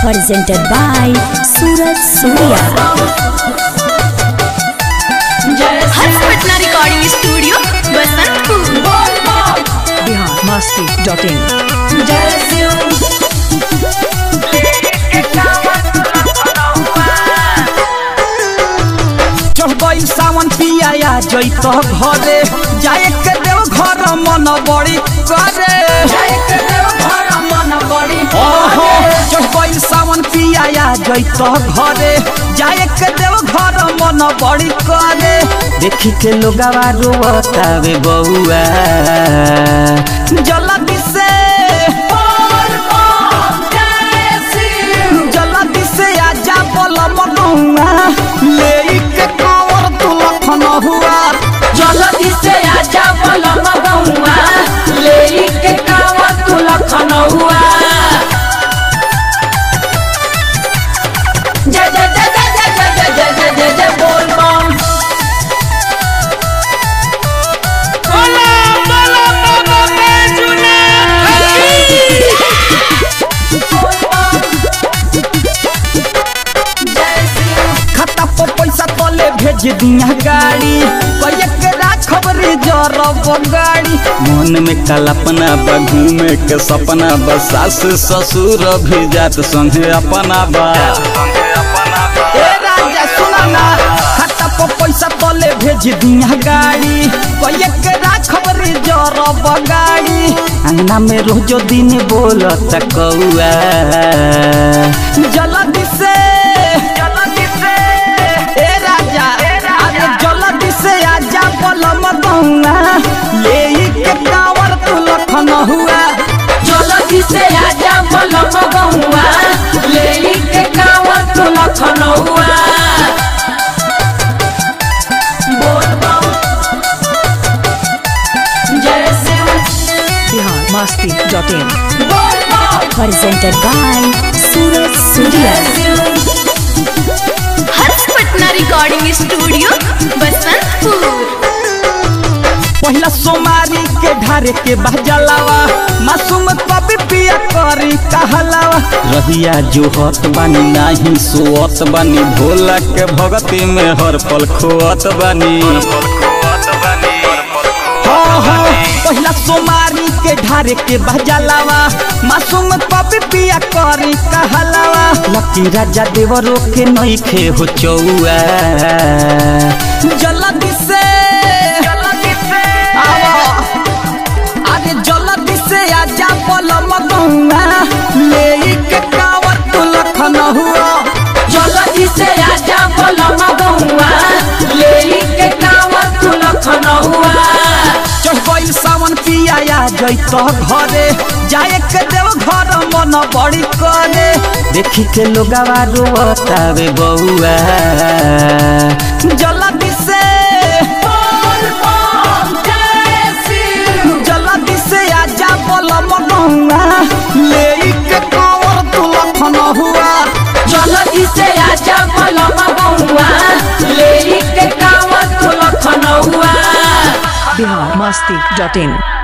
presented by Suraj Surya. Harsh Patna recording studio Basantpur Bihar Masti dot in चढ़ गई सावन पिया जैत घरे जाए के देव घर मन बड़ी करे ओहो चढ़ गई सावन पिया जैत घरे जाए के देव घर मन बड़ी करे देखी के लोगवा रोतावे बउआ जल्दी से जल्दी से आजा बोला मगुआ ले के कावर तू लखन हुआ जल्दी से आजा बोला मगौआ ले के कावा तू लखन हुआ जय जय जय जय जय जय जय जय जय जय बोल बम खाता पर पैसा तले भेज दिया गाड़ी कहिए के राखब रिजर्व गाड़ी मन में कल्पना बा घूमे के सपना बा सास ससुर भी जात संगे अपना बा ए राजा सुना ना खाता पर पैसा तले भेज दिया गाड़ी कहिए के राखब रिजर्व गाड़ी अंगना में रोजो दिन बोलत कौआ जल्दी से जल्दी से ए राजा अरे जल्दी से आजा बलम गौना ले के कावर तू लखन हुआ जल्दी से आजा बोला मगौआ ले के कावा तू लखन हुआ बोल बम जय शिव बिहार मस्ती डॉट इन बोल बम Presented by Suraj Surya. Harsh Patna recording studio Basantpur पहला सोमारी के ढारे के बहजलावा मासूम कभी पिया करी कहलावा रहिया जो हत बानी नाही सोअत बानी भोला के भगती में हर पल खोअत बानी हाँ, हाँ, पहिला सोमारी के ढारे के बहजलावा मासूम कभी पिया करी कहलावा लकी राजा देवरो के नइखे हो चौआ जल्दी से जल्दी से आवा अरे जल्दी से आजा पलम गौआ ले के कावर तू लखन हुआ जल्दी से आजा बोला मगौआ ले के कावा तू लखन हुआ चढ़ गई सावन पिया जैत घरे जाए के देव घर मन बड़ी करे देखी के लोगवा रोतावे बउआ जल्दी से जल्दी से आजा पलम गौआ ले के कावर तू लखन हुआ जल्दी से आजा बोला मगौआ ले के कावा तू लखन हुआ बिहार मस्ती डॉट इन